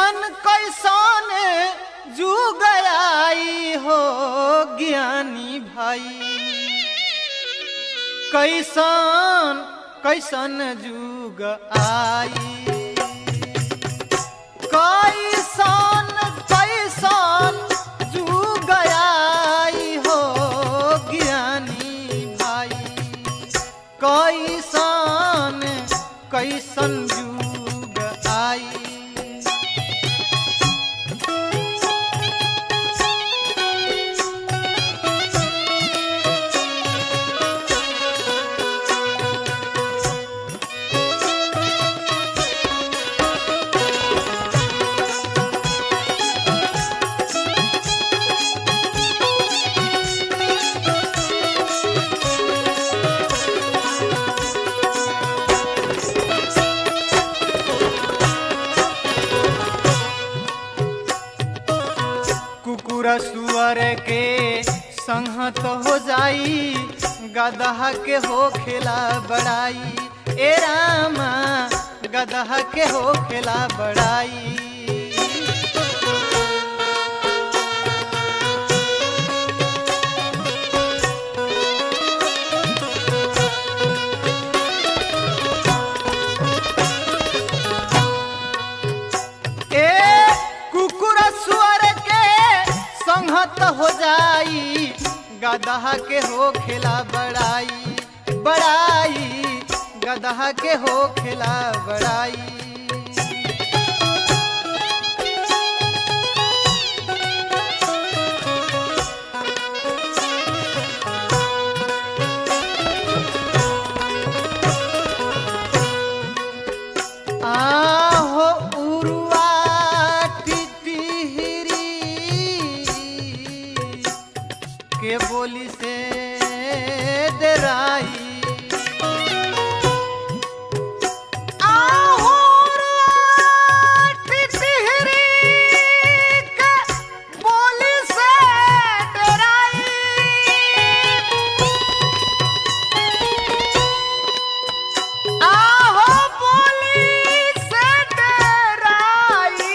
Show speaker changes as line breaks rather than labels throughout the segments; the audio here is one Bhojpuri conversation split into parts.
कैसन कैसन जुग आई हो ज्ञानी भाई कैसन कैसन जुग आई कैसन कैसन जुग आई हो ज्ञानी भाई कैसन कैसन जुग आई कुकुर सुअर के संहत हो जाई गदहा के हो खेला बड़ाई ए रामा गदहा के हो खेला बड़ाई ए कुकुर सुअर के संहत हो जाई गदहा के हो खेला बड़ाई बड़ाई गदहा के हो खेला बड़ाई आहो उरुआ टिटिहरी के बोली से डराई आहो उरुआ टिटिहरी के बोली से डराई आहो बोली से डराई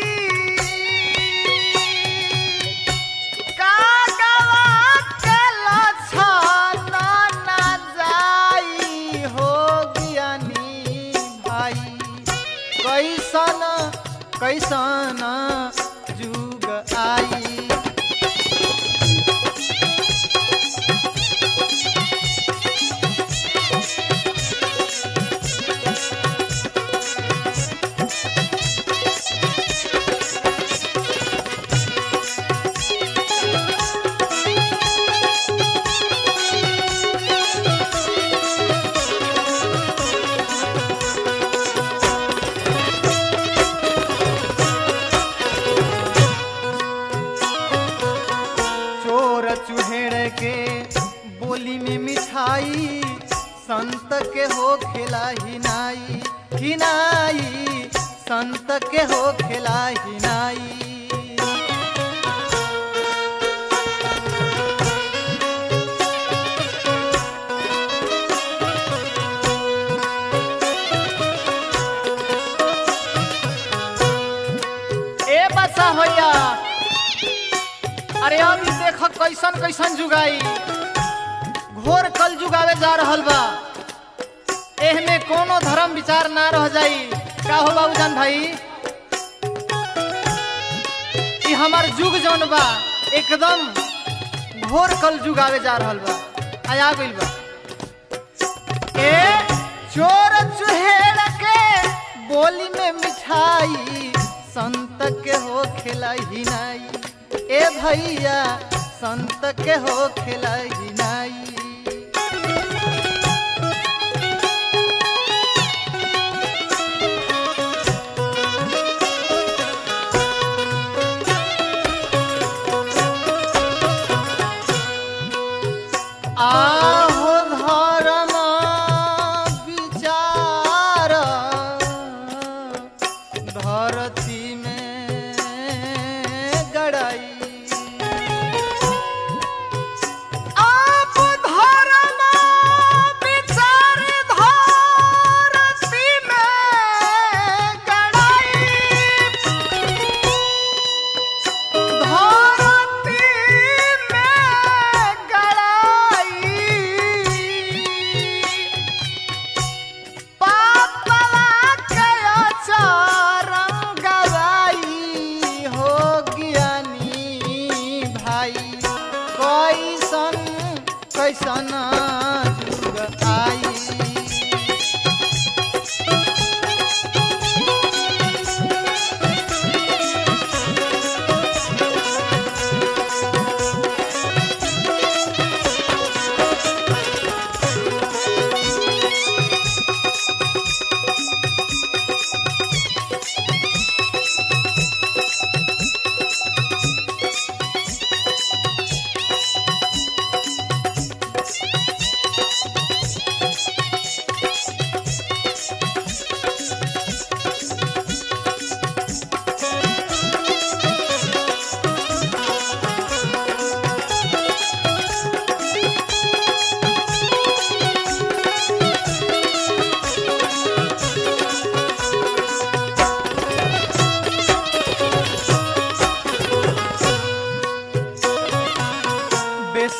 कागवा के लछन ना जाई हो ज्ञानी भाई कैसन कैसन जुग आई चोर चुहेड़ के बोली में मिठाई संत के हो खेला हिनाई हिनाई संत के हो खेला हिनाई ए बसा होया अरे अभी देख कैसन कैसन जुगाई घोर कल जुगावे जा रहल बा एहमे कोनो धर्म विचार ना रह जाई का हो बाबूजान भाई कि हमार जुग जौन बा एकदम घोर कल जुगावे जा रहल बा आया गइल बा ए चोर चुहेड़ के बोली में मिठाई संत के हो खेला ही नाई ए भैया संत के हो खेला ही नाई आहो धर्म विचार धरती में गड़ाई आप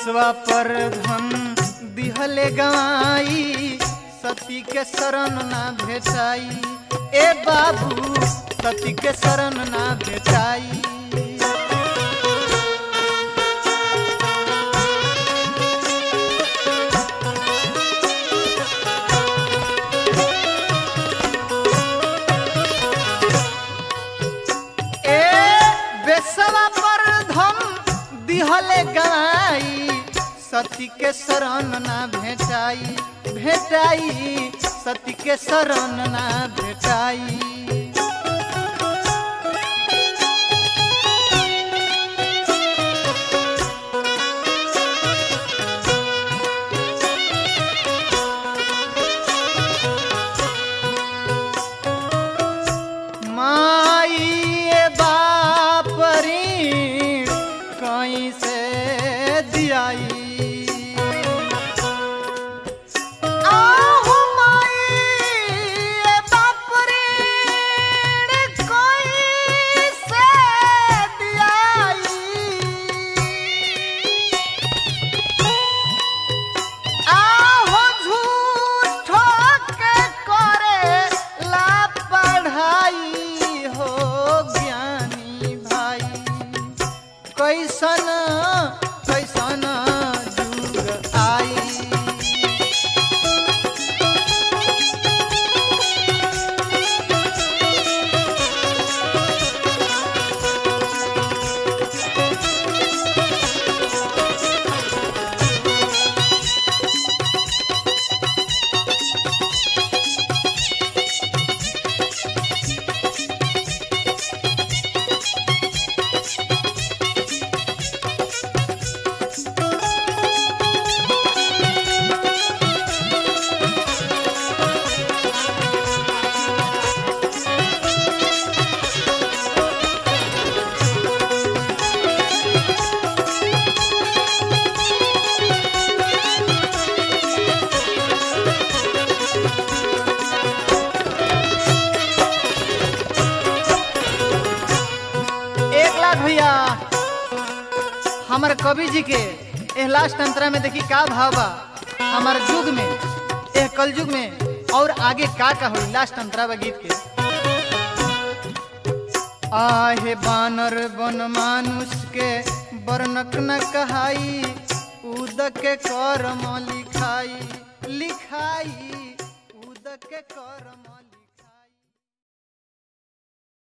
बेसवा पर धन दिहले गवाई सती के शरण ना भेटाई ए बाबू सती के शरण ना भेटाई ए बेसवा पर धम दिहले गाई सती के शरण ना भेटाई भेटाई सती के शरण ना भेटाई माई ए बापरी कहीं से दियाई आहू माई ए बापरी कहीं से दियाई आहो झूठो के करे ला पढ़ाई हो ज्ञानी भाई कैसन कैसन जुग आई एक लाख भैया हमारे कवि जी के एह लास्ट अंतरा में देखी का भाव बा हमारे युग में एह कल युग में और आगे का का होई लास्ट अंतरा बा गीत के आहे बानर बन मानुष के बरनक न कहाई उदक के कर्म लिखाई लिखाई उदक के कर्म